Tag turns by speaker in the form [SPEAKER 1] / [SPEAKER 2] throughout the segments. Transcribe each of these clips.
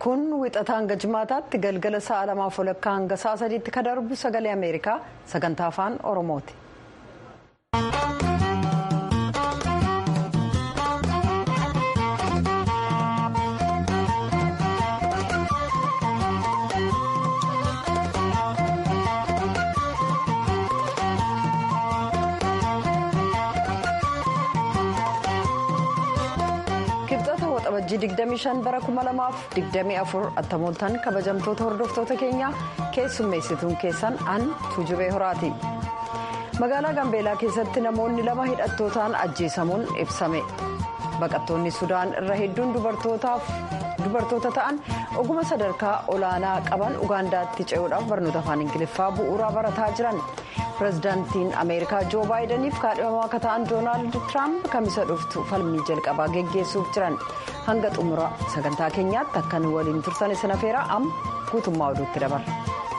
[SPEAKER 1] kun wixata hanga jimaataatti galgala sa'a lamaaf walakkaa hanga sa'a sadiitti ka darbu sagalee ameerikaa sagantaa afaan oromooti. Waxabajjii 25 bara 2024 attamooltan kabajamtoota hordoftoota keenyaa keessummeessituun keessan an tuujubee horaati. Magaalaa Gambeelaa keessatti namoonni lama hidhattootaan ajjeesamuun ibsame. Baqattoonni Sudaan irra hedduun dubartoota ta'an oguma sadarkaa olaanaa qaban Ugaandaatti ce'uudhaaf barnoota afaan Ingiliffaa bu'uuraa barataa jiran. pirezidaantiin ameerikaa joo baayidaniif kaadhimamaa akka ta'an doonaald tiraamp kamisa dhuftu falmii jalqabaa geggeessuuf jiran hanga xumura sagantaa keenyaatti akka nu waliin turtan isin afeeraa amma guutummaa oduutti dabarra.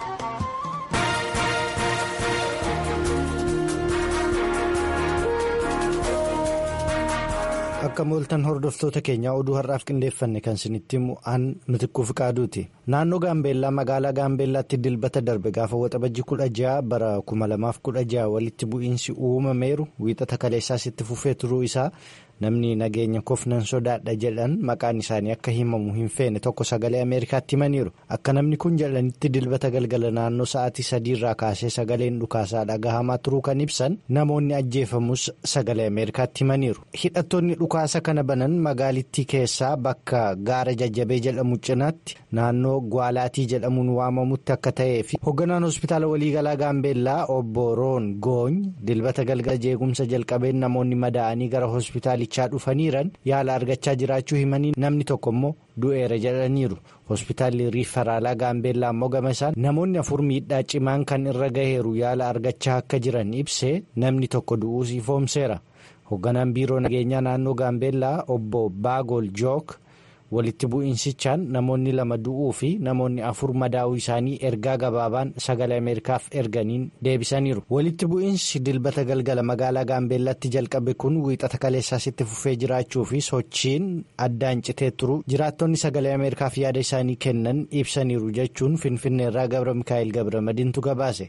[SPEAKER 2] akka mooltan hordoftoota keenyaa oduu har'aaf qindeeffanne kan isinitti himu an mitikkuu fiqaaduuti naannoo gaambeellaa magaalaa gaambeellaatti dilbata darbe gaafa waxabajjii kudha ja'a bara kuma lamaaf kudha ja'a walitti bu'iinsi uumameeru wiixata kaleessaas itti fufee turuu isaa namni nageenya kofnan sodaadha jedhan maqaan isaanii akka himamu hin feene tokko sagalee ameerikaatti himaniiru akka namni kun jedhanitti dilbata galgala naannoo sa'aatii sadiirraa kaasee sagaleen dhukaasaa dhagahamaa turuu kan ibsan namoonni ajjeefamus sagalee ameerikaatti himaniiru hidhattoonni dhukaasa kana banan magaalittii keessaa bakka gaara jajjabee jedhamu cinaatti naannoo gwaalaatii jedhamuun waamamutti akka ta'ee fi hoogganaan hospitaala waliigalaa gaambeellaa obbo roon goony dilbata galgala jeequmsa jalqabeen namoonni madaa'anii gara hospitaalichaa dhufaniiran yaala argachaa jiraachuu himanii namni tokko immoo du'eera jedhaniiru hospitaalli riifaraalaa gaambeellaa immoo gama isaan namoonni afur miidhaa cimaan kan irra gaheeru yaala argachaa akka jiran ibsee namni tokko du'uus ifoomseera. hoogganaan biiroo nageenyaa naannoo gaambeellaa obbo baagol jook walitti bu'iinsichaan namoonni lama du'uu fi namoonni afur madaa'uu isaanii ergaa gabaabaan sagalee ameerikaaf erganiin deebisaniiru walitti bu'iinsi dilbata galgala magaalaa gaambeellaatti jalqabe kun wiixata kaleessaas itti fufee jiraachuu fi sochiin addaan citee turu jiraattonni sagalee ameerikaaf yaada isaanii kennan ibsaniiru jechuun finfinneerraa gabra mikaa'el gabra madiintu gabaase.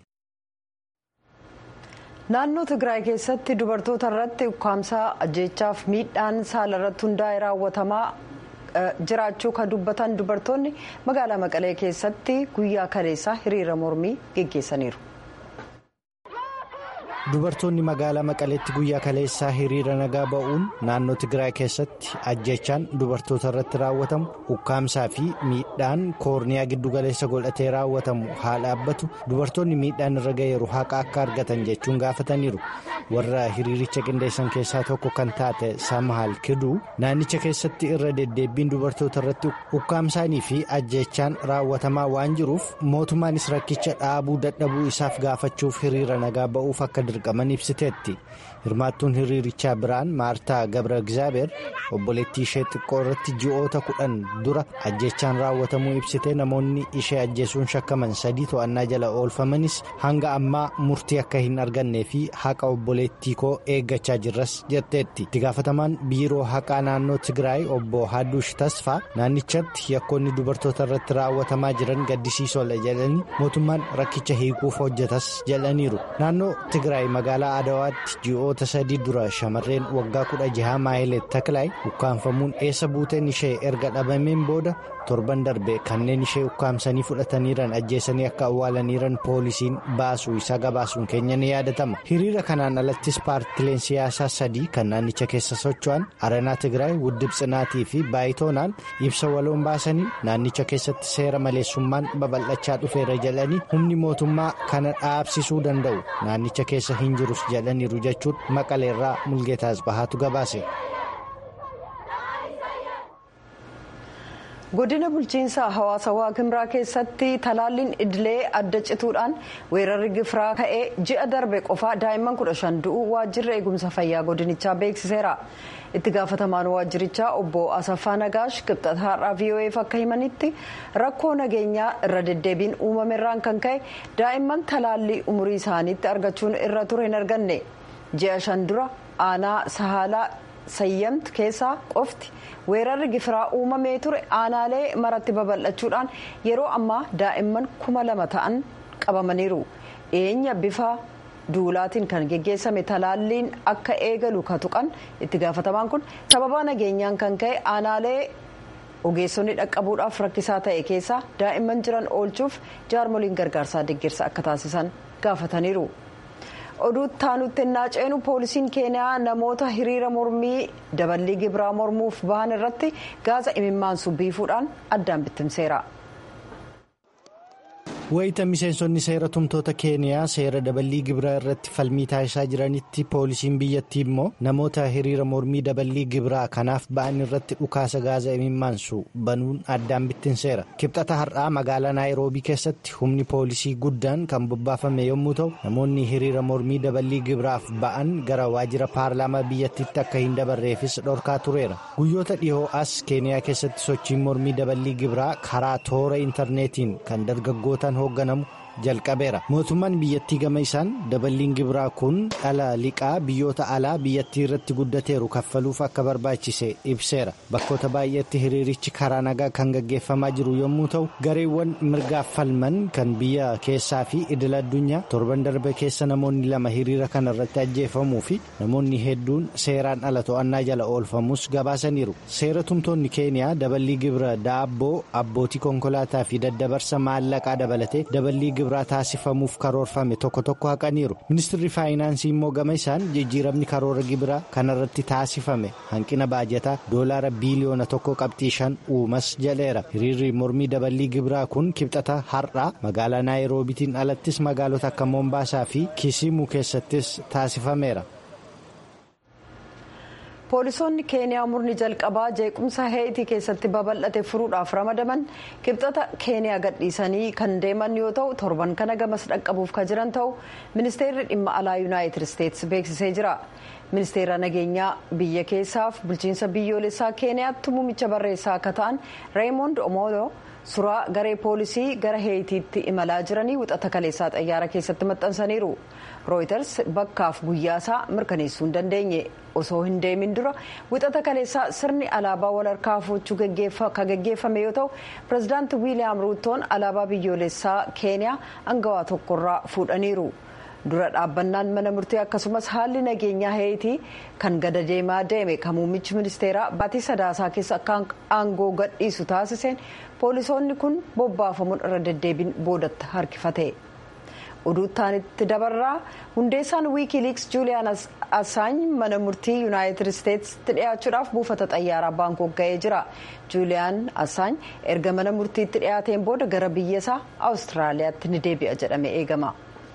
[SPEAKER 1] naannoo tigraay keessatti dubartoota irratti ukkaamsaa ajjeechaaf miidhaan saala irratti hundaa'e raawwatamaa jiraachuu kan dubbatan dubartoonni magaalaa maqalee keessatti guyyaa kaleessaa hiriira mormii geggeessaniiru.
[SPEAKER 2] dubartoonni magaalaa maqaleetti guyyaa kaleessaa hiriira nagaa ba'uun naannoo tigraay keessatti ajjechaan dubartoota irratti raawwatamu ukkaamsaa fi miidhaan koorniyaa giddugaleessa godhatee raawwatamu haa dhaabbatu dubartoonni miidhaan irra ga'eeru haqa akka argatan jechuun gaafataniiru warra hiriiricha qindeessan keessaa tokko kan taate samaal kiduu naannicha keessatti irra deddeebbiin dubartoota irratti ukkaamsaanii fi ajjechaan raawwatamaa waan jiruuf mootummaanis rakkicha dhaabuu dadhabuu isaaf gaafachuuf hiriira nagaa ba'uuf akka dirqaman ibsiteetti hirmaattuun hiriirichaa biraan maartaa gabra egzaabeer obboleettii ishee xiqqoo irratti ji'oota kudhan dura ajjechaan raawwatamuu ibsite namoonni ishee ajjeesuun shakkaman sadii to'annaa jala oolfamanis hanga ammaa murtii akka hin argannee fi haqa obboleettii koo eeggachaa jirras jetteetti itti gaafatamaan biiroo haqaa naannoo tigraay obbo haadduush tasfaa naannichatti yakkoonni dubartoota irratti raawwatamaa jiran gaddisiisoodha jedhanii mootummaan rakkicha hiikuuf hojjetas jedhaniiru naannoo tigraay magaalaa adawaatti ji'oota sadii dura shamarreen waggaa kudha jaha maayileet taklaay ukkaanfamuun eessa buuteen ishee erga dhabameen booda torban darbe kanneen ishee ukkaamsanii fudhataniiran ajjeesanii akka awwaalaniiran poolisiin baasuu isaa gabaasuun keenya ni yaadatama hiriira kanaan alattis paartileen siyaasaa sadii kan naannicha keessa socho'an aranaa tigraay wuddib tsinaatii fi baayitoonaan ibsa waloon baasanii naannicha keessatti seera maleessummaan babal'achaa dhufeera jedhanii humni mootummaa kana dhaabsisuu danda'u naannicha keessa hin jirus jedhaniiru jechuun maqaleerraa mulgeetaas bahaatu gabaase.
[SPEAKER 1] godina bulchiinsa hawaasa waaqimraa keessatti talaalliin idilee adda cituudhaan weerarri gifiraa ka'ee ji'a darbe qofaa daa'imman kudha shan du'uu waajjirri eegumsa fayyaa godinichaa beeksiseera itti gaafatamaan waajjirichaa obbo asaffaa nagaash qibxata har'aa vo'eef akka himanitti rakkoo nageenyaa irra deddeebiin uumamerraan kan ka'e daa'imman talaallii umurii isaaniitti argachuun irra ture hin arganne ji'a shan dura aanaa sahaalaa sayyamtu keessaa qofti weerarri gifiraa uumamee ture aanaalee maratti babal'achuudhaan yeroo ammaa daa'imman kuma lama ta'an qabamaniiru dhiyeenya bifa duulaatiin kan geggeessame talaalliin akka eegalu ka tuqan itti gaafatamaan kun sababaa nageenyaan kan ka'e aanaalee ogeessonni dhaqqabuudhaaf rakkisaa ta'e keessaa daa'imman jiran oolchuuf jaarmoliin gargaarsaa deeggarsa akka taasisan gaafataniiru. oduu taanutti ennaa ceenu poolisiin keeniyaa namoota hiriira mormii daballii gibiraa mormuuf bahan irratti gaasa imimmaansu biifuudhaan addaan bittimseera.
[SPEAKER 2] wayita miseensonni seera tumtoota keeniyaa seera daballii gibiraa irratti falmii taasisaa jiranitti poolisiin biyyattii immoo namoota hiriira mormii daballii gibiraa kanaaf ba'an irratti dhukaasa gaasa imimmaansu banuun addaan bittinseera kibxata har'aa magaalaa naayiroobii keessatti humni poolisii guddaan kan bobbaafame yommuu ta'u namoonni hiriira mormii daballii gibiraaf ba'an gara waajjira paarlaamaa biyyattiitti akka hin dabarreefis dhorkaa tureera guyyoota dhihoo as keeniyaa keessatti sochiin mormii daballii gibiraa karaa toora intarneetiin kan dargaggootaan hoogganamu jalqabeera mootummaan biyyattii gama isaan daballiin gibiraa kun dhala liqaa biyyoota alaa biyyattii irratti guddateeru kaffaluuf akka barbaachise ibseera bakkoota baay'eetti hiriirichi karaa nagaa kan gaggeeffamaa jiru yommuu ta'u gareewwan mirgaaf falman kan biyya keessaa fi idil addunyaa torban darbe keessa namoonni lama hiriira kana irratti ajjeefamuu fi namoonni hedduun seeraan ala to'annaa jala oolfamus gabaasaniiru seera tumtoonni keeniyaa daballii gibira daabboo abbootii konkolaataa fi daddabarsa maallaqaa dabalatee daballii gibiraa taasifamuuf karoorfame tokko tokko haqaniiru ministirri faayinaansii immoo gama isaan jijjiiramni karoora gibiraa kanarratti taasifame hanqina baajataa doolaara biiliyoona tokko qabxii shan uumas jedheera hiriirri mormii daballii gibiraa kun kibxata har'aa magaalaa naayiroobitiin alattis magaalota akka moombaasaa fi kisiimuu keessattis taasifameera.
[SPEAKER 1] poolisoonni keeniyaa murni jalqabaa jeequmsa heetii keessatti babal'ate furuudhaaf ramadaman kibxata keeniyaa gadhiisanii kan deeman yoo ta'u torban kana gamas dhaqqabuuf kan jiran ta'u ministeerri dhimma alaa yuunaayitid isteetsi beeksisee jira ministeera nageenyaa biyya keessaaf bulchiinsa biyyoolessaa keeniyaatti muummicha barreessaa akka ta'an reemoond omoodoo suuraa garee poolisii gara heetiitti imalaa jiranii wixata kaleessaa xayyaara keessatti maxxansaniiru rooyiters bakkaaf guyyaasaa mirkaneessuu hin dandeenye osoo hin deemin dura wixata kaleessaa sirni alaabaa wal harkaa fuuchuu kan gaggeeffame yoo ta'u pirezidaanti wiiliyaam ruutoon alaabaa biyyoolessaa keeniyaa angawaa tokkorraa fuudhaniiru. dura dhaabbannaan mana murtii akkasumas haalli nageenyaa heetii kan gada deemaa deeme kan muummichi ministeeraa baatii sadaasaa keessa akka aangoo gadhiisu taasiseen poolisoonni kun bobbaafamuun irra deddeebiin boodatti harkifate. oduuttaanitti dabarraa hundeessaan wiikiiliiks juuliyaan assaany mana murtii yuunaayitid isteetsitti dhiyaachuudhaaf buufata xayyaaraa baankook ga'ee jira juuliyaan assaany erga mana murtiitti dhiyaateen booda gara biyyasaa awustiraaliyaatti ni deebi'a jedhame eegama.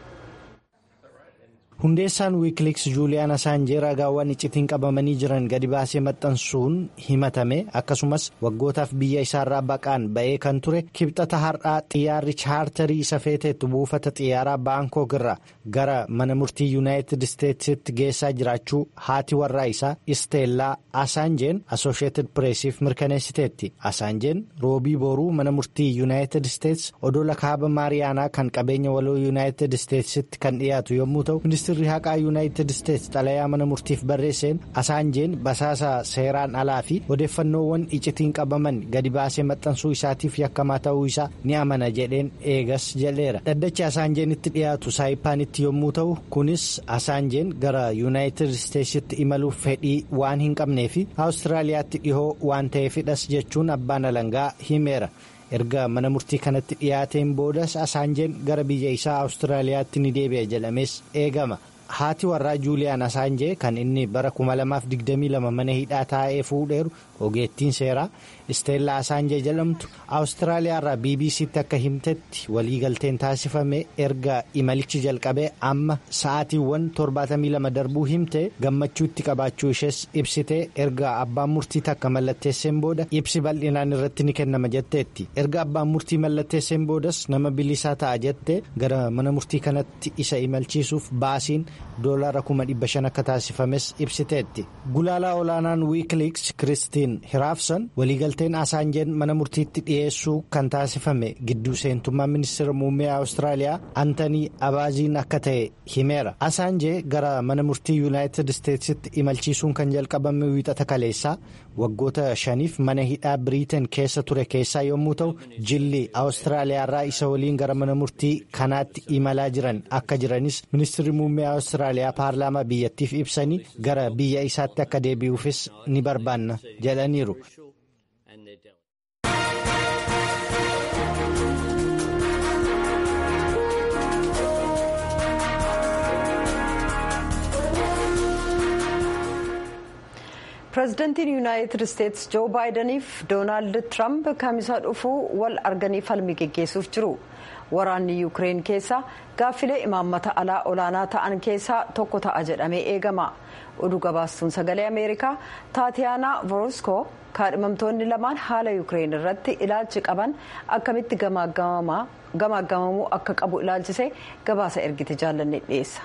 [SPEAKER 2] hundeessaan wiikiliks juuliyaan asaanjee ragaawwan iccitiin qabamanii jiran gadi baasee maxxansuun himatame akkasumas waggootaaf biyya isaarraa baqaan ba'ee kan ture kibxata har'aa xiyyaarri chaartarii isa feeteetu buufata xiyyaaraa baankook irraa gara mana murtii yuunaayitid isteetsitti geessaa jiraachuu haati warraa isaa isteellaa asaanjeen asosheetid pireesiif mirkaneessiteetti asaanjeen roobii boruu mana murtii yuunaayitid isteets odola kaaba maariyaanaa kan qabeenya waloo yuunaayitid isteetsitti kan dhiyaatu yommuu ta'u ministirri haqaa yuunaayitid isteets xalayaa mana murtiif barreesseen asaanjeen basaasa seeraan alaa fi odeeffannoowwan iccitiin qabaman gadi baasee maxxansuu isaatiif yakkamaa ta'uu isaa ni amana jedheen eegas jedheera dhaddachi asaanjeen itti dhiyaatu saayipaanitti yommuu ta'u kunis asaanjeen gara yuunaayitid isteetsitti imaluuf fedhii waan hin qabnee fi awustiraaliyaatti dhihoo waan ta'eefidhas jechuun abbaan alangaa himeera. erga mana murtii kanatti dhiyaateen boodas asaanjeen gara biyya isaa awustiraaliyaatti ni deebi'a jedhames eegama haati warraa juuliyaan asaanjee kan inni bara 2022 mana hidhaa taa'ee fuudheeru ogeettiin seeraa isteellaa asaanjee jedhamtu awustiraaliyaarraa bbc'tti akka himtetti waliigalteen taasifame erga imalichi jalqabee amma sa'aatiiwwan 72 darbuu himte gammachuutti qabaachuu ishees ibsitee erga abbaan murtii takka mallatteesseen booda ibsi bal'inaan irratti ni kennama jetteetti erga abbaan murtii mallatteesseen boodas nama bilisaa ta'a jette gara mana murtii kanatti isa imalchiisuuf baasiin doolaara kuma dhibba shan akka taasifames ibsiteetti gulaalaa olaanaan wiikiliks kiristiin hiraafsan waliigalteen asaanjeen mana murtiitti dhiyeessuu kan taasifame gidduu seentummaa ministeera muummee awustiraaliyaa antanii abaaziin akka ta'e himeera asaanjee gara mana murtii yuunaayitid isteetsitti imalchiisuun kan jalqabame wiixata kaleessaa waggoota shaniif mana hidhaa biriiteen keessa ture keessaa yommuu ta'u jilli awustiraaliyaarraa isa waliin gara mana murtii kanaatti imalaa jiran akka jiranis ministeerri muummee awustiraaliyaa paarlaamaa biyyattiif ibsanii gara biyya isaatti akka deebi'uufis ni barbaanna jedhaniiru.
[SPEAKER 1] pireezidantiin yuunaayitid isteetsi joo baayidaniif doonaald tiraamp kamisaa dhufuu wal arganii falmii geggeessuuf jiru waraanni yuukireen keessaa gaaffilee imaammata alaa olaanaa ta'an keessaa tokko ta'a jedhamee eegama oduu gabaastuun sagalee ameerikaa taatiyaanaa voroskoo kaadhimamtoonni lamaan haala yuukireen irratti ilaalchi qaban akkamitti gamaagamamuu akka qabu ilaalchise gabaasa ergite jaallanne dhiyeessa.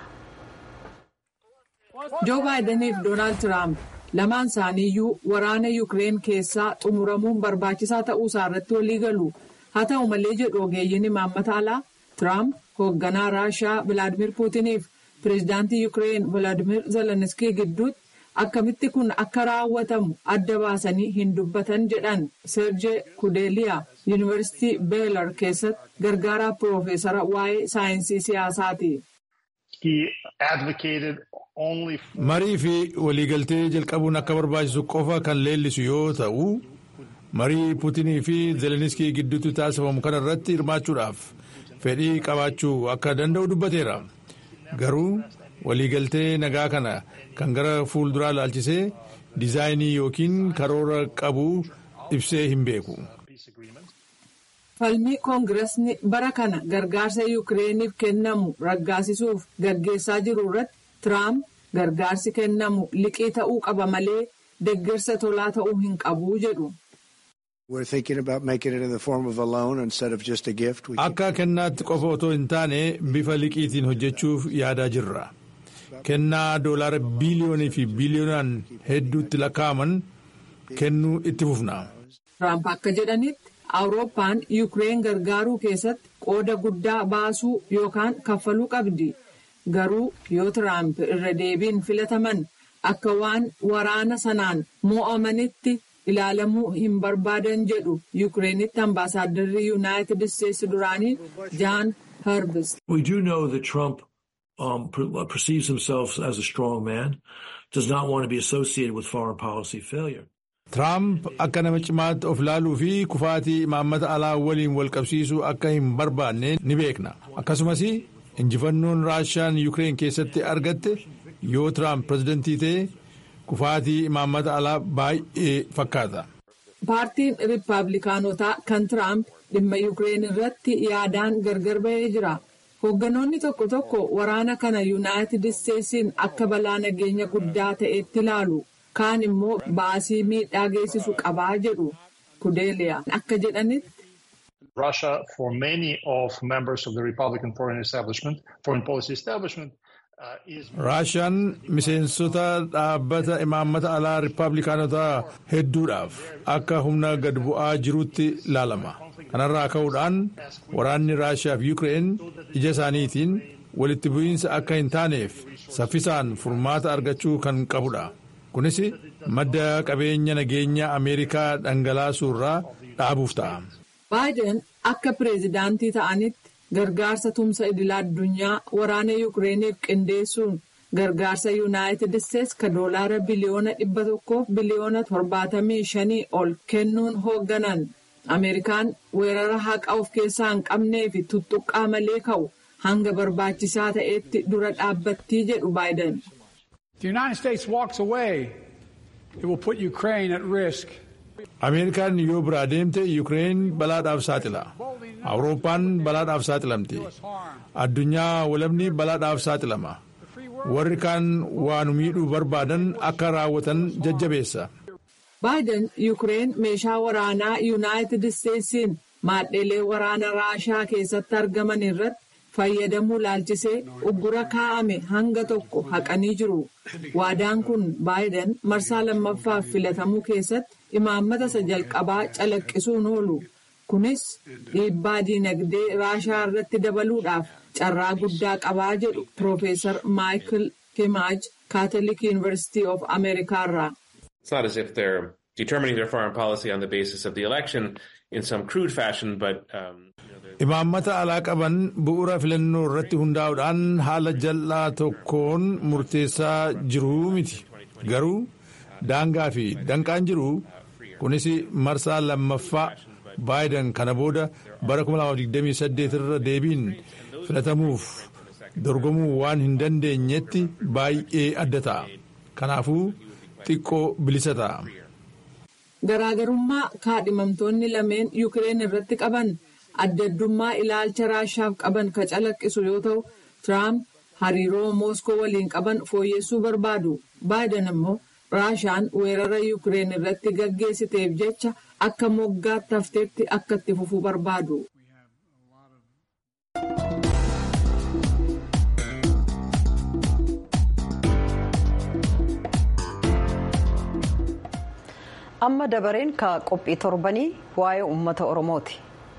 [SPEAKER 3] joo baayidaniif doonaald tiraamp. lamaan isaaniiyyuu waraana yuukireen keessaa xumuramuun barbaachisaa ta'uusaa irratti walii galu haa ta'u malee jedhu ogeeyyiin imaammata alaa tiraamp hoogganaa raashaa vilaadimir puutiniif pireezidaantii yuukireen vilaadimir zeleniskii gidduutti akkamitti kun akka raawwatamu adda baasanii hin dubbatan jedhan seerjee kudeeliyaa yuunivarsiitii beelar keessatti gargaaraa piroofeesara waa'ee saayinsii siyaasaati.
[SPEAKER 4] marii fi waliigaltee jalqabuun akka barbaachisu qofa kan leellisu yoo ta'u marii puutinii fi zeleniskii gidduutti taasifamu kana irratti hirmaachuudhaaf fedhii qabaachuu akka danda'u dubbateera garuu waliigaltee nagaa kana kan gara fuulduraa ilaalchisee diizaayinii yookiin karoora qabu ibsee hin beeku.
[SPEAKER 3] falmii koongiresni bara kana gargaarsa yuukireeniif kennamu raggaasisuuf gaggeessaa jiru irratti tiraamp gargaarsi kennamu liqii ta'uu qaba malee deeggarsa tolaa ta'uu hin qabu jedhu.
[SPEAKER 4] akka kennaatti qofa otoo hin taane bifa liqiitiin hojjechuuf yaadaa jirra kennaa doolaara biiliyoonii fi biiliyoonaan hedduutti lakkaa'aman kennuu itti fufna.
[SPEAKER 3] tiraamp akka jedhanitti. awurooppaan yuukireen gargaaruu keessatti qooda guddaa baasuu yookaan kaffaluu qabdi garuu yoo tiraamp irra deebiin filataman akka waan waraana sanaan mo'amanitti ilaalamuu hin barbaadan jedhu yuukireenitti ambaasaaddarri yuunaayitid isteetsi duraanii jaan harbis.
[SPEAKER 5] We do know that Trump um, perceives himself as a strong man, does not want to be associated with foreign policy failure.
[SPEAKER 4] Tiraamp akka nama cimaatti of ilaaluu fi kufaatii imaammata alaa waliin wal qabsiisuu akka hin barbaanne ni beekna. Akkasumas injifannoon raashaan yuukireen keessatti argatte yoo Tiraamp pirezidantii ta'e kufaatii imaammata alaa baay'ee fakkaata.
[SPEAKER 3] Paartiin Rippaabilikaanotaa kan Tiraamp dhimma yuukireen irratti yaadaan gargar bahee jira. Hoogganoonni tokko tokko waraana kana yuunaayitid isteetsiin akka balaa nageenya guddaa ta'etti ilaalu. kaan immoo baasii miidhaa geessisu qabaa jedhu kudeeliyaa akka jedhanitti.
[SPEAKER 6] Russia, for many of members of the Republican foreign establishment, foreign policy establishment, uh, is.
[SPEAKER 4] Raashaan miseensota dhaabbata imaammata alaa Rippaabilikaanotaa hedduudhaaf akka humna gad bu'aa jirutti ilaalama. Kanarraa ka'uudhaan waraanni Raashiyaa fi Yuukireen ija isaaniitiin walitti bu'iinsa akka hin taaneef saffisaan furmaata argachuu kan qabudha. kunis madda qabeenya nageenya ameerikaa dhangalaasuu irraa dhaabuuf ta'a.
[SPEAKER 3] baayiden akka pireezidaantii ta'anitti gargaarsa tumsa idila addunyaa waraana yuukireeniif qindeessuun gargaarsa yuunaayitid isteetsi ka doolaara biliyoona dhibba tokkoof biliyoona torbaatamii shanii ol kennuun hoogganan ameerikaan weerara haqa of keessaa hin qabnee fi tuttuqqaa malee ka'u hanga barbaachisaa ta'etti dura dhaabbattii jedhu baayiden.
[SPEAKER 7] the United States walks away, it will put Ukraine at risk.
[SPEAKER 4] Ameerikaan yoo biraa deemte Yuukireen balaadhaaf saaxila. Awurooppaan balaadhaaf saaxilamti. Addunyaa walabni balaadhaaf saaxilama. Warri kaan waan miidhuu barbaadan akka raawwatan jajjabeessa.
[SPEAKER 3] Baayiden Yuukireen meeshaa waraanaa Yuunaayitid Isteetsiin maadheelee waraana Raashaa keessatti argaman irratti fayyadamuu laalchisee uggura kaa'ame hanga tokko haqanii jiru. Waadaan kun baayiden marsaa lammaffaaf filatamuu keessatti imaammata isa jalqabaa calaqqisuun oolu. Kunis dhiibbaa diinagdee raashaa irratti dabaluudhaaf carraa guddaa qabaa jedhu Piroofeesar Maayikil Kimaaj Kaatolik Yuunivarsiitii of Ameerikaa irraa.
[SPEAKER 8] It's not as if they're determining their foreign policy on the basis of the election in some crude fashion, but. Um,
[SPEAKER 4] Imaammata alaa qaban bu'uura filannoo irratti hundaa'uudhaan haala jal'aa tokkoon murteessaa jiruu miti. Garuu daangaa fi danqaan jiru kunis marsaa lammaffaa baayiden kana booda bara 2028 irra deebiin filatamuuf dorgomuu waan hin dandeenyetti baay'ee adda ta'a. Kanaafuu xiqqoo bilisa ta'a.
[SPEAKER 3] Garaagarummaa kaadhimamtoonni lameen Yukireen irratti qaban adda addummaa ilaalcha raashaaf qaban ka calaqqisu yoo ta'u, Tiraamp hariiroo Mooskoo waliin qaban fooyyessuu barbaadu. Baayiden immoo raashaan weerara Yukireen irratti gaggeessiteef jecha akka moggaatti hafteetti akka itti fufuu barbaadu.
[SPEAKER 1] amma dabareen ka qophii torbanii waa'ee uummata oromooti.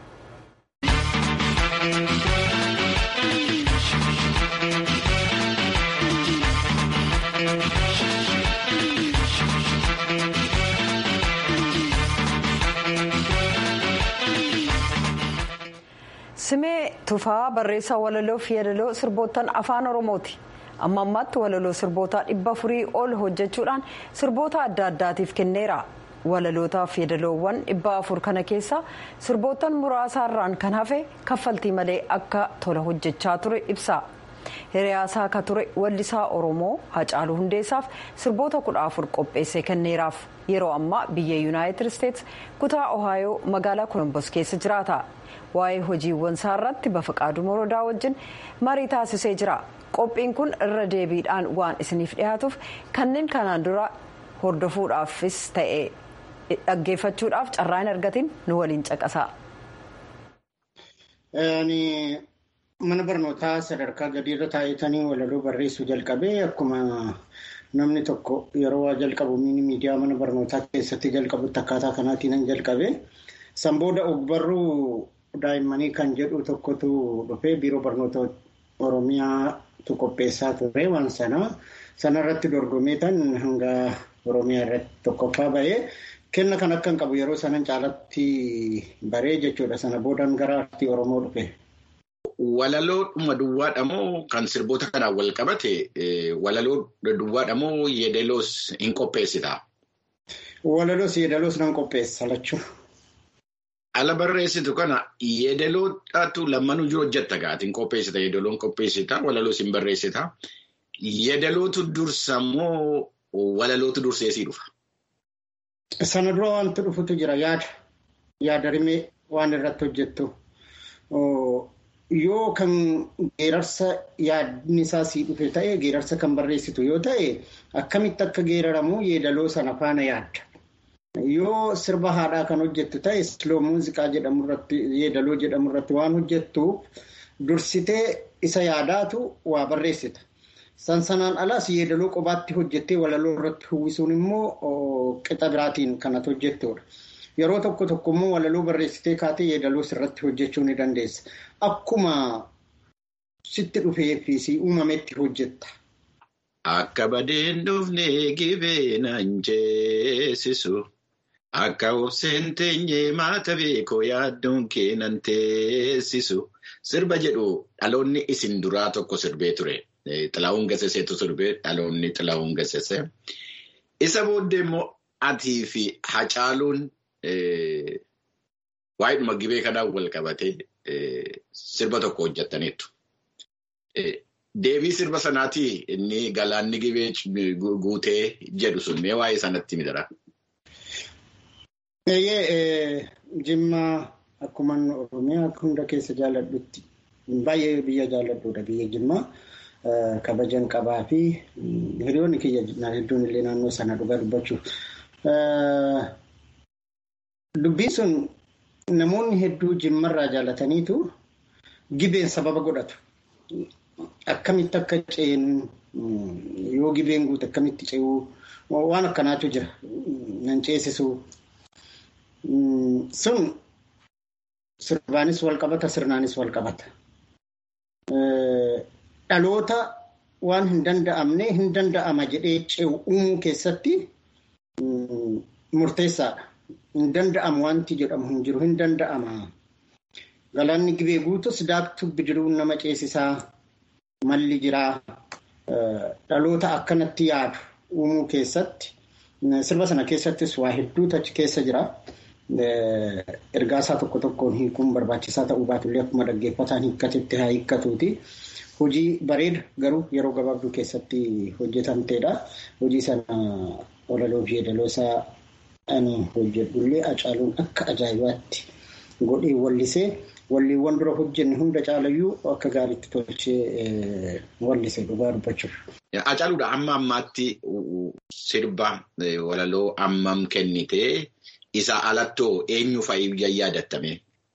[SPEAKER 1] simee tufaa barreessaa walaloo fi yaadaloo sirboottan afaan oromooti. amma ammaatti walaloo sirbootaa dhibba afurii ol hojjechuudhaan sirboota adda addaatiif kenneera walalootaaf yaadaloowwan dhibba afur kana keessa sirboottan muraasaarraan kan hafe kaffaltii malee akka tola hojjechaa ture ibsa hiriyaasaa akka ture wallisaa oromoo hacaaluu hundeessaaf sirboota kudha afur qopheessee kenneeraaf yeroo ammaa biyya yuunaayitid isteets kutaa ohaayoo magaalaa kolombos keessa jiraata waa'ee hojiiwwan isaa irratti bafaqaaduu morodaa wajjin marii taasisee jira. qophiin kun irra deebiidhaan waan isiniif dhiyaatuuf kanneen kanaan dura hordofuudhaafis ta'e dhaggeeffachuudhaaf carraa hin argatin nu waliin caqasaa.
[SPEAKER 9] mana barnootaa sadarkaa gadiirra taa'etanii walaloo barreessuu jalqabee akkuma namni tokko yeroo waa jalqabu miidiyaa mana barnootaa keessatti jalqabutti akkaataa kanaatiin jalqabe san booda ogbarruu daa'immanii kan jedhu tokkotu dhufee biiroo barnoota oromiyaa. tu qopheessaa ture waan sana sanarratti dorgomee tan hanga oromiyaa irratti tokkoffaa bahee kenna kan akka hin qabu yeroo sanan caalatti baree jechuudha sana boodaan gara aartii oromoo dhufe.
[SPEAKER 10] Walaloo dhuma duwwaadha moo kan sirboota kanaan wal qabate walaloo duwwaadha moo yeedaloos hin qopheessita?
[SPEAKER 9] Walaloos yeedaloos nan qopheessa lachuu.
[SPEAKER 10] Ala barreessitu kana yeedaloodhaatu lammanuu jiru hojjetta gaatiin qopheessita yeedaloon qopheessita walaloos hin barreessita. Yeedalootu dursa moo walalootu durseesii dhufa?
[SPEAKER 9] Sana dura wanti dhufutu jira yaada. Yaada rimee waan irratti hojjettu. Yoo kan geerarsa yaadni isaa sii dhufe ta'e geerarsa kan barreessitu yoo ta'e akkamitti akka geeraramu yeedaloo sana faana yaadda. Yoo sirba haadhaa kan hojjettu ta'e siloo muuziqaa jedhamu irratti yeedaloo jedhamu irratti waan hojjettuuf dursitee isa yaadaatu waa barreessita. Sansanaan alaas yeedaloo qobaatti hojjettee walaloo irratti uwwisuun immoo qixa biraatiin kanatu hojjettudha. Yeroo tokko tokko immoo walaloo barreessitee kaatee yeedaloos irratti hojjechuu ni dandeessa. Akkuma sitti dhufee fi uumametti hojjetta.
[SPEAKER 10] Akka badeen dhufne gibee naan jeesisu. Akka obseen teenyee maata beekoo yaaddoon keenan teessisu. Sirba jedhu dhaloonni isin duraa tokko sirbee ture. Xilaawun Gaseseetu sirbee dhaloonni Xilaawun Gasesee. Isa booddee immoo atii fi Hacaaluun waa'eedhuma gibee kanaan wal qabatee sirba tokko hojjetaniitu. Deebii sirba sanaatii inni galaanni gibee guutee jedhu sun mee waa'ee sanatti midara.
[SPEAKER 9] Eeyyee Jimmaa akkuma Oromiyaa hunda keessa jaalladhutti baay'ee biyya jaalladhuudha biyya Jimmaa kabajan qabaa fi hiriyoonni kiyya hedduun illee naannoo sana dhugaa dubbachuuf. Dubbiin sun namoonni hedduu Jimmarraa jaallataniitu gibeen sababa godhatu. akkamitti akka ceenu yoo gibeen guute akkamitti ce'uu waan akkanaatu jira nan ceesisu sun sirbaanis wal qabata sirnaanis wal qabata. Dhaloota waan hin danda'amne hin danda'ama jedhee ce'u uumuu keessatti murteessaadha. Hin danda'amu wanti jedhamu hin jiru hin danda'ama. Galaanni gibee guutus daaktuu bidiruun nama ceesisaa malli jiraa dhaloota akkanatti yaadu uumuu keessatti sirba sana keessattis waa hedduutu achi keessa jira. Ergaasaa tokko tokkoon hiikuun barbaachisaa ta'uu baatullee akkuma dhaggeeffataan hiikkatetti haa hiikkatuuti. Hojii bareeda garuu yeroo gabaabduu keessatti hojjetamteedha. Hojii sana walaloo fi yeedaloosaa ani hojjedhullee Hacaaluun akka ajaa'ibaatti godhee wallisee walliiwwan dura hojjenne hunda caalayyuu akka gaariitti tolchee wallise dhugaa dubbachuuf.
[SPEAKER 10] Hacaaluudha amma ammaatti sirba walaloo ammam kennitee isa alattoo eenyu fa'i yaadattame?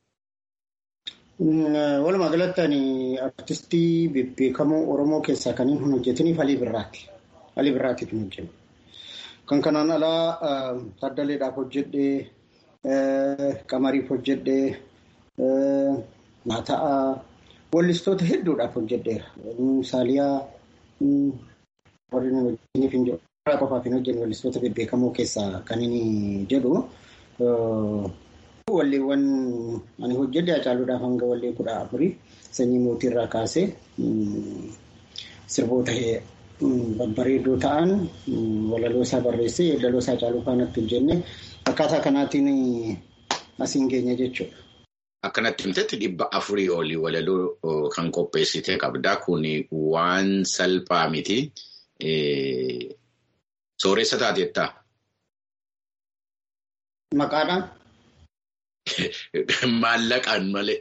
[SPEAKER 9] Walumaa galatti ani artistii bebbeekamoo Oromoo keessaa kan hin hojjetiniif Alii Birraati. Alii Birraatiif hin hojjennu. Kan kanaan alaa Taddaleedhaaf hojjedhee, Qamariif hojjedhee, Maataa wallistoota hedduudhaaf hojjedheera. Saaliyaa warri hojjetaniif hin jiru. qofaaf hin hojjenne wallistoota bebbeekamoo keessaa kan inni jedhu. Walleewwan ani hojjedhe Hacaaluudhaaf hanga wallee kudha afurii sanyii mootiirraa kaasee sirboota babbareedoo ta'an walaloo isaa barreessee yeedaloo isaa Hacaaluu faanatti hojjenne akkaataa kanaatiin asiin geenya jechuudha.
[SPEAKER 10] Akkanatti himtetti dhibba afurii olii walaloo kan qopheessitee qabdaa kun waan salphaa miti. Sooressa taatettaa?
[SPEAKER 9] Maqaadhaan?
[SPEAKER 10] Maallaqaan malee.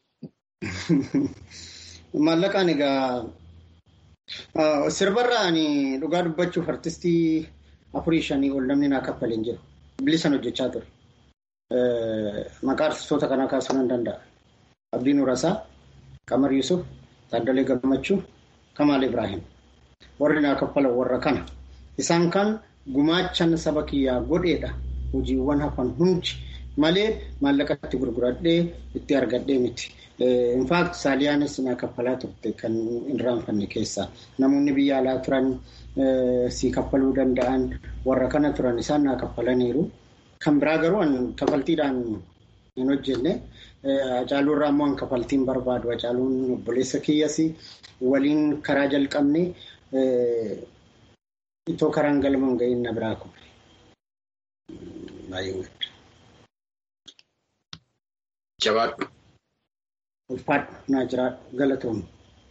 [SPEAKER 9] Maallaqaan egaa sirbarraa ani dhugaa dubbachuuf artistii afurii shanii ol namni naa kaffaleen jiru. Bilisan hojjechaa ture. Maqaa artistoota kanaa kaasuu nan danda'a. Abdii Nurasaa, Qamar Yusuf, Taaddalee Gammachuu, Kamaal Ibrahim. Warri naa kaffalan warra kana. Isaan kan gumaachan saba kiyyaa godheedha. Hojiiwwan hafan hundi malee maallaqatti gurguradhee itti argadhee miti. Infaakt saaliyaanis naa kaffalaa turte kan hin raanfanne keessaa. Namoonni biyya alaa turan sii kaffaluu danda'an warra kana turan isaan naa kaffalaniiru. Kan biraa garuu kaffaltiidhaan hin hojjenne. Hacaaluu irraa immoo kaffaltiin barbaadu. Hacaaluun obboleessa kiyyas waliin karaa jalqabne itoo karaan galma ga'iin na biraa kun. Baay'ee gadda.
[SPEAKER 10] Jabaadhu.
[SPEAKER 9] Ulfaadhu naa jira galatoomne.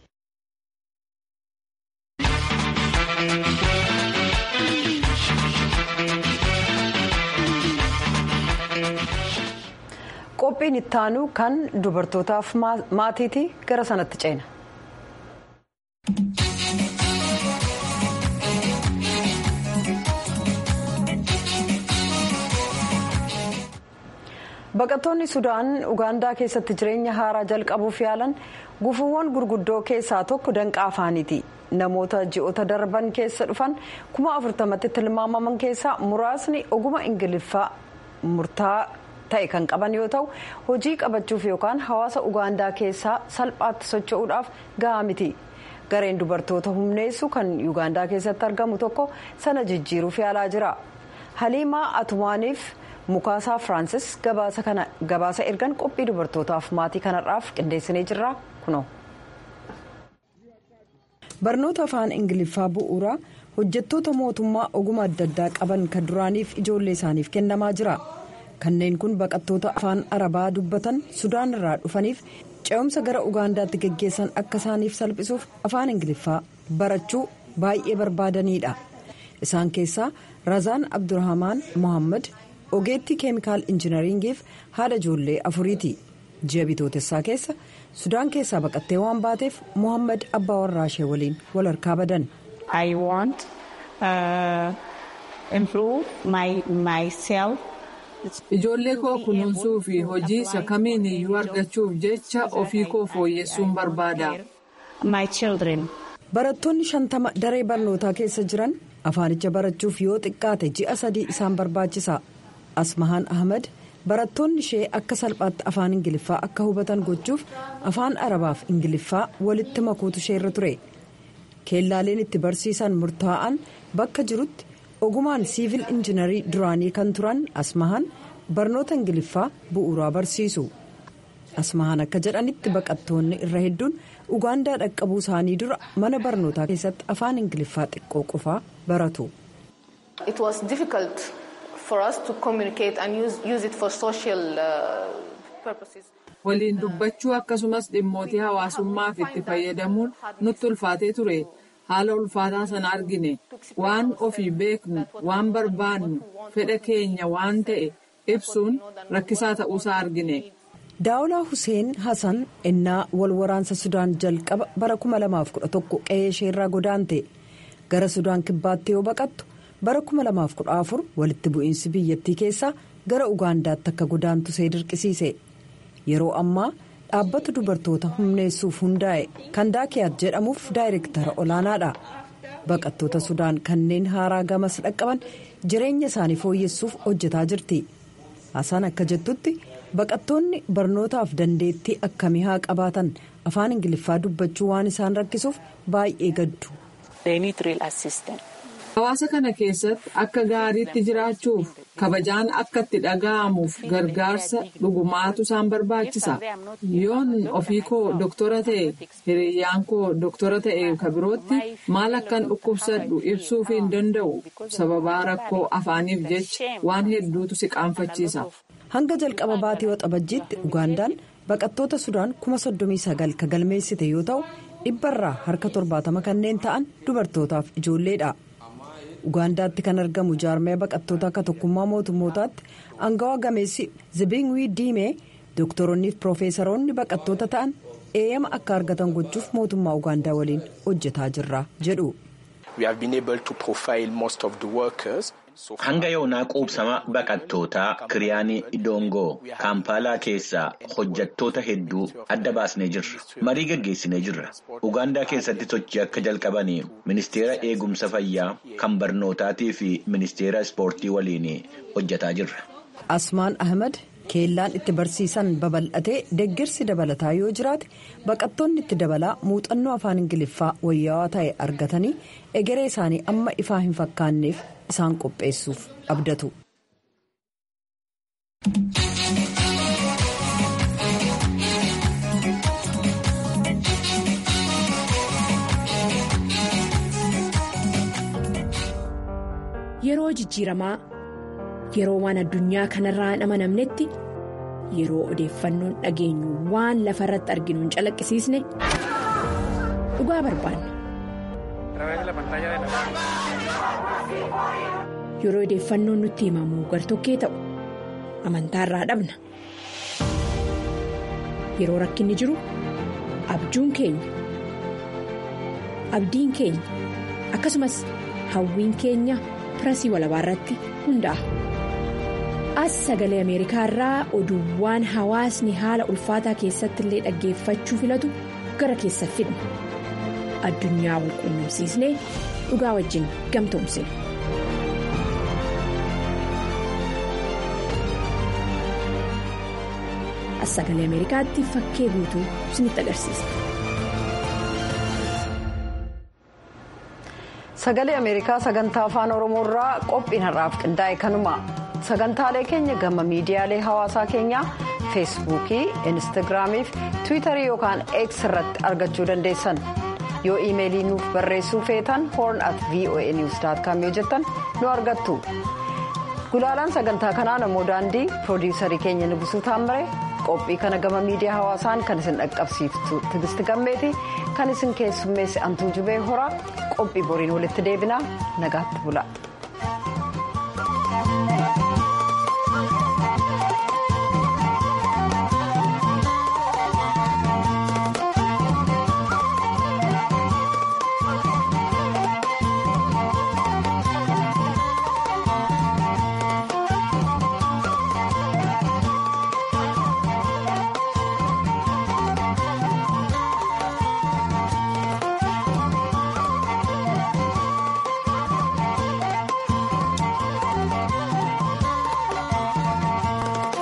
[SPEAKER 1] Qophiin ittaanu kan dubartootaaf maatiiti gara sanatti ceena. Baqattoonni Sudaan Ugaandaa keessatti jireenya haaraa jalqabuuf yaalan gufuuwwan gurguddoo keessaa tokko danqaa afaaniiti. Namoota ji'oota darban keessa dhufan kuma afurtamatti tilmaamaman keessaa muraasni oguma ingiliffaa murtaa ta'e kan qaban yoo ta'u hojii qabachuuf yookaan hawaasa Ugaandaa keessaa salphaatti socho'uudhaaf gahaa miti. Gareen dubartoota humneessu kan Ugaandaa keessatti argamu tokko sana jijjiiruuf yaalaa jira. Haliimaa Atumaaniif. Mukaasaa Firaansis gabaasa ergan qophii dubartootaaf maatii kanarraaf qindeessinee jirra kunoo. Barnoota afaan Ingiliffaa bu'uuraa hojjettoota mootummaa oguma adda addaa qaban kan duraaniif ijoollee isaaniif kennamaa jira. Kanneen kun baqattoota afaan Arabaa dubbatan Sudaan irraa dhufaniif ce'umsa gara Ugaandaatti geggeessan akka isaaniif salphisuuf afaan Ingiliffaa barachuu baay'ee barbaadanidha. Isaan keessaa Razaan Abdurrahmaan Mohaammed. ogeettii keemikaal injinariingiif haadha ijoollee afuriiti ji'a bitootessaa keessa sudaan keessaa baqattee waan baateef mohaammed abbaa warraa ishee waliin wal harkaa badan.
[SPEAKER 11] I want uh, improve my myself.
[SPEAKER 3] Ijoollee koo kunuunsuu fi hojii isa kamiin iyyuu argachuuf jecha ofii koo fooyyessuun barbaada.
[SPEAKER 11] my children.
[SPEAKER 1] Barattoonni shantama daree barnootaa keessa jiran afaanicha barachuuf yoo xiqqaate ji'a sadii isaan barbaachisa. Asmahaan Ahmad barattoonni ishee akka salphaatti afaan Ingiliffaa akka hubatan gochuuf afaan Arabaaf Ingiliffaa walitti makuutu isheerra ture. Keellaaleen itti barsiisan murtaa'an bakka jirutti ogumaan siivil injinarii duraanii kan turan Asmahaan barnoota Ingiliffaa bu'uuraa barsiisu. Asmahaan akka jedhanitti baqattoonni irra hedduun Ugaandaa dhaqqabuu isaanii dura mana barnootaa keessatti afaan Ingiliffaa xiqqoo qofaa baratu.
[SPEAKER 3] Waliin dubbachuu akkasumas dhimmootii hawaasummaaf itti fayyadamuun nutti ulfaatee ture. Haala ulfaataa sana argine waan ofii beeknu waan barbaannu fedha keenya waan ta'e ibsuun rakkisaa ta'uusaa argine.
[SPEAKER 1] daawulaa hussein hasan innaa wal waraansa sudaan jalqaba bara 2011 qe'ee isheerraa godaante gara sudaan kibbaatti yoo baqattu bara 2014 walitti bu'iinsi biyyattii keessaa gara ugaandaatti akka godaantu see dirqisiise yeroo ammaa dhaabbata dubartoota humneessuuf hundaa'e kan daakiyaat jedhamuuf daayirektara olaanaadha baqattoota sudaan kanneen haaraa gamas dhaqqaban jireenya isaanii fooyyessuuf hojjetaa jirti hasan akka jettutti. baqattoonni barnootaaf dandeettii akkamii haa qabaatan afaan ingiliffaa dubbachuu waan isaan rakkisuuf baay'ee gaddu.
[SPEAKER 3] hawaasa kana keessatti akka gaariitti jiraachuuf kabajaan akka itti dhaga'amuuf gargaarsa dhugumaatu isaan barbaachisa yoon ofii koo doktora ta'e hiriyyaan koo doktora ta'e kabirootti maal akkan dhukkubsadhu ibsuuf hin danda'u sababaa rakkoo afaaniif jecha waan hedduutu si qaanfachiisa.
[SPEAKER 1] hanga jalqaba baatii waxabajjiitti ugaandaan baqattoota sudaan kuma soddomii sagal ka galmeessite yoo ta'u dhibbarraa harka torbaatama kanneen ta'an dubartootaaf ijoolleedha ugaandaatti kan argamu jaarmaya baqattoota akka tokkummaa mootummootaatti angawaa gameessi zibingwii diimee dooktoronni fi piroofeesaroonni baqattoota ta'an eeyyama akka argatan gochuuf mootummaa ugaandaa waliin hojjetaa jirra jedhu.
[SPEAKER 10] Hanga yoonaa quubsama baqattootaa Kiriyaanii Idongoo Kaampaalaa keessaa hojjattoota hedduu adda baasnee jirra. Marii gaggeessinee jirra. Ugaandaa keessatti sochii akka jalqabanii ministeera eegumsa fayyaa kan barnootaatii fi ministeera ispoortii waliin hojjetaa jirra.
[SPEAKER 1] Asmaan Ahmad keellaan itti barsiisan babal'atee deeggarsi dabalataa yoo jiraate baqattoonni itti dabalaa muuxannoo afaan ingiliffaa wayyaawaa ta'e argatanii egeree isaanii amma ifaa hin fakkaanneef isaan qopheessuuf abdatu.
[SPEAKER 12] Yeroo jijjiiramaa yeroo waan addunyaa kanarraa hin amanamnetti yeroo odeeffannoon dhageenyu waan lafa irratti arginu hin calaqqisiisne dhugaa barbaanna. Yeroo odeeffannoon nutti himamu gartokkee ta'u amantaarraa dhabna. Yeroo rakkinni jiru abjuun keenya abdiin keenya akkasumas hawwiin keenya pirasii walabaa irratti hundaa'a. As sagalee Ameerikaa irraa oduuwwan hawaasni haala ulfaataa keessatti illee dhaggeeffachuu filatu gara keessa fidna. Addunyaa wal quunnamsiisnee dhugaa wajjin gamtoomsina. As sagalee Ameerikaatti fakkee guutuu isinitti agarsiisa.
[SPEAKER 1] Sagalee Ameerikaa sagantaa afaan Oromoo irraa qophiin har'aaf qindaa'e kanuma. sagantaalee keenya gama miidiyaalee hawaasaa keenyaa feesbuukii instaagiraamii fi tiwiitarii yookaan x irratti argachuu dandeessan yoo iimeelii nuuf barreessuu feetan horn at voa news yoo jettan nu argattu gulaalaan sagantaa kanaa namoo daandii piroodiisarii keenya nugusuu taammire qophii kana gama miidiyaa hawaasaan kan isin dhaqqabsiiftu tigisti gammeeti kan isin keessummeesse antuu jubee horaa qophii boriin walitti deebinaa nagaatti bula.